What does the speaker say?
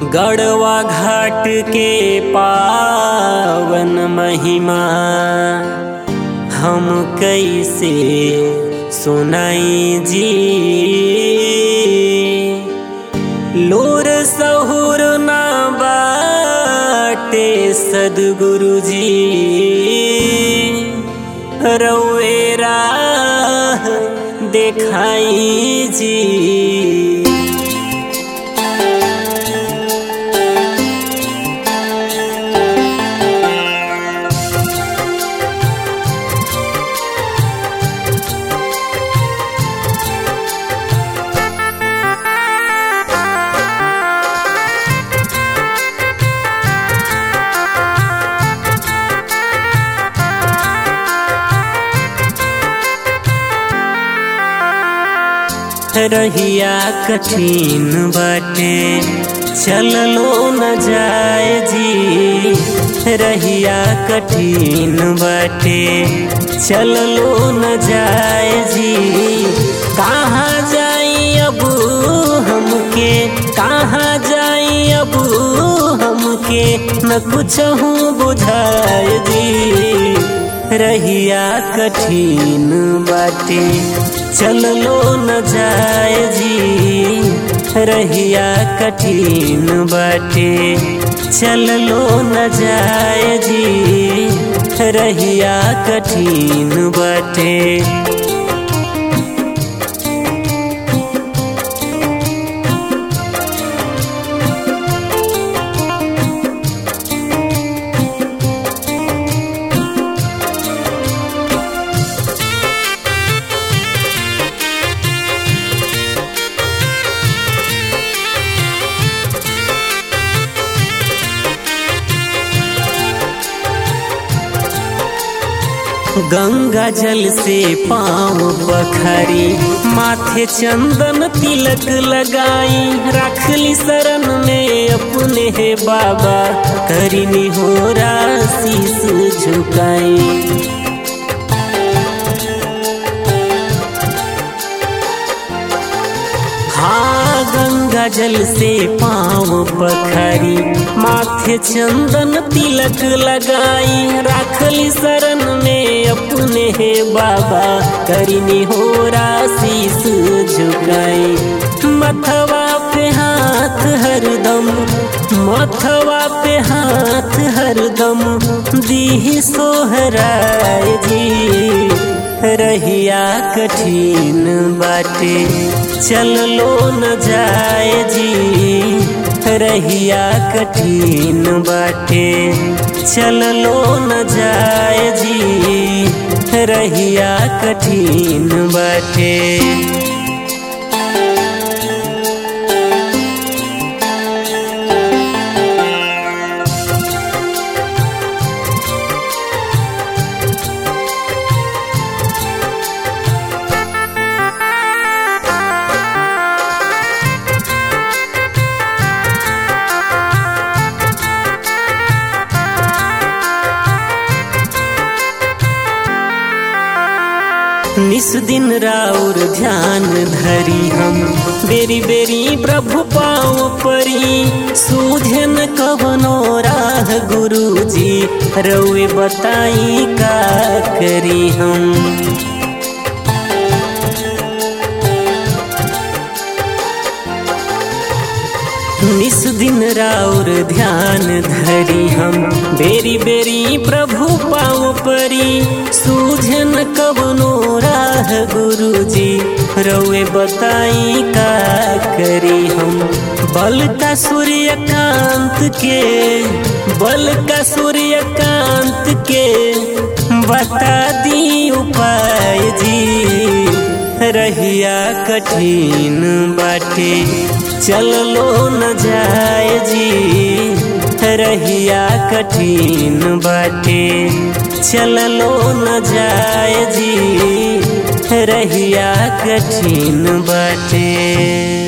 गड़वा घाट के पावन महिमा हम कैसे सुनाई जी लोर सहुर ना बाटे सदगुरु जी रवेरा देखाई जी रहिया कठिन बाटे चललो न जाए जी रहिया कठिन बाटे चललो न जाए जी कहाँ जाई अब हमके कहाँ जाई अब हमके न कुछ हूँ बुझाए जी रहिया कठिन बाटे चललो न जाए जी रहिया कठिन बाटे चललो न जाए जी रहिया कठिन बाटे गंगा जल से पाँव पखरी माथे चंदन तिलक लगाई रखली शरण में अपने हे बाबा करिनी हो शीस झुकाई हाँ गंगा जल से पाँव पखरी माथे चंदन तिलक लगाई राखली शरण में अपने हे बाबा करिनी हो शीस झुकाई मथवा पे हाथ हरदम मथवा पे हाथ हरदम दी सोहराय जी रहिया कठिन बाटे चललो न जाए जी रहिया कठिन बाटे चललो न जाए जी रहिया कठिन बाटे निस दिन राउर ध्यान धरी हम बेरी बेरी प्रभु पाँव परी सूझन कवनो राह गुरु जी रउे बताई का करी हम निस दिन राउर ध्यान धरी हम बेरी बेरी प्रभु पाँव परी सूझन कवनो राह गुरु जी रउे बताई का करी हम बल का सूर्यकांत के बल का सूर्यकांत के बता दी उपाय जी रहिया कठिन बाटे चललो न जाए जी रहिया कठिन बाटे चललो न जाए जी रहिया कठिन बाटे